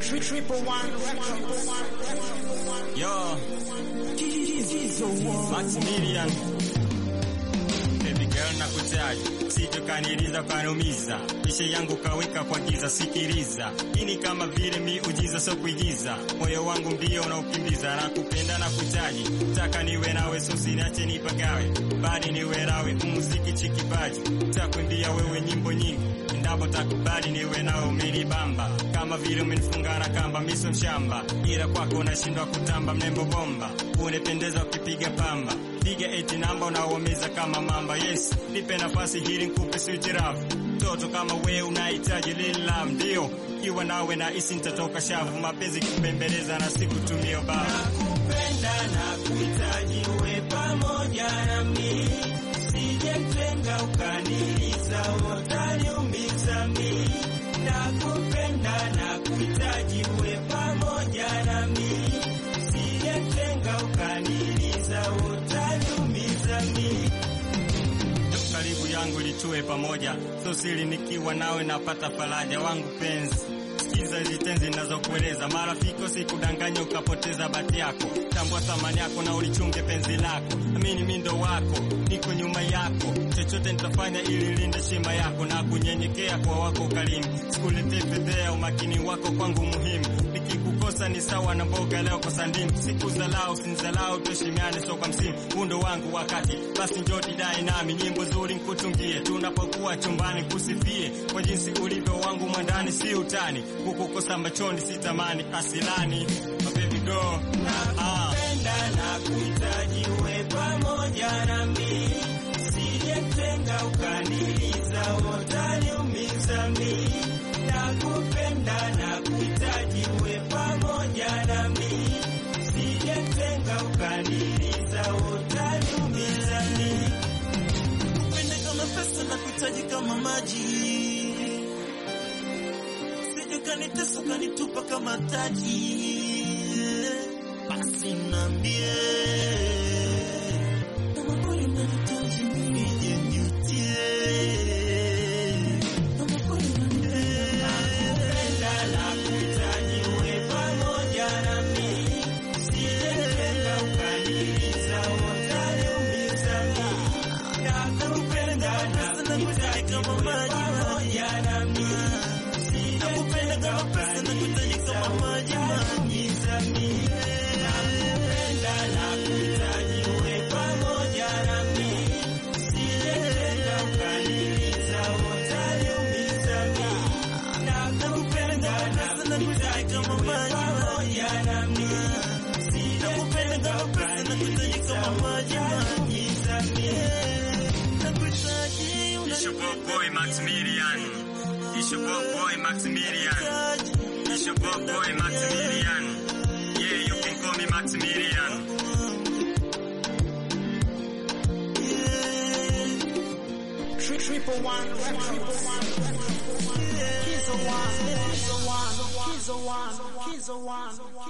Triple one. Yo, Maximilian Baby girl na kutaji sije kaniliza kanumiza pishe yangu kaweka kwa giza sikiliza ini kama vile miujiza so kuigiza moyo wangu mbio unaukimbiza na kupenda na kutaji taka niwe nawe so usiniache nipagawe bali niwe nawe umuziki chikipaji takuimbia wewe nyimbo nyingi endapo takubali niwe nawe umenibamba kama vile umenifunga na kamba miso mshamba ila kwako nashindwa kutamba mlembo bomba unependeza ukipiga pamba piga eti namba unaoumiza kama mamba yes nipe nafasi hili nkupe sujirafu mtoto kama we unahitaji lila ndio kiwa nawe na isi nitatoka shavu mapenzi kubembeleza na sikutumia baba nakupenda na kuhitaji uwe pamoja nami sijetenga ukaniliza utaniumiza mi nakupenda na kuhitaji uwe pamoja nami sijetenga ukaniliza utaniumiza mi karibu yangu litue pamoja so siri nikiwa nawe napata faraja wangu penzi sikiza hizi tenzi ninazokueleza marafiki sikudanganya ukapoteza bati yako tambua thamani yako na ulichunge penzi lako amini mi ndo wako niko nyuma yako chochote nitafanya ili linde shima yako na kunyenyekea kwa wako karimu sikuletee fedhea umakini wako kwangu muhimu nikikukosa ni sawa na mboga leo kwa sandimu siku zalau sinzalau tuheshimiane so kwa msimu undo wangu wakati basi njoo didai nami nyimbo nzuri nkutungie tunapokuwa chumbani kusifie kwa jinsi ulivyo wangu mwandani si utani kukukosa machoni sitamani asilani my baby girl ah. nakupenda na kuhitaji uwe pamoja nami sijetenga ukaniliza utaniumiza mi nakupenda na kuhitaji uwe pamoja nami sijetenga ukaniliza utaniumiza mi kupenda kama pesa na kuhitaji kama maji sije ukanitesa ukanitupa kama taji basi nambie kama kweli unanihitaji mimi nije nijutie kama kweli unanipenda nakupenda na kuhitaji uwe pamoja nami sijetenga ukaniliza utaniumiza mi nakupenda na kuhitaji uwe pamoja nami nakupenda kama pesa na kuhitaji kama maji maji nakupenda na kuhitaji uwe pamoja nami sijetenga ukaniliza utaniumiza mi nakupenda na kuhitaji uwe pamoja nami nakupenda kama pesa na kuhitaji kama maji maji nakuhitaji It's your boy, boy Maximilian. It's your boy, boy Maximilian. It's your boy, boy Maximilian. Yeah, you can call me Maximilian. Triple one. Triple one. He's a one. He's a one. He's a one. He's a one.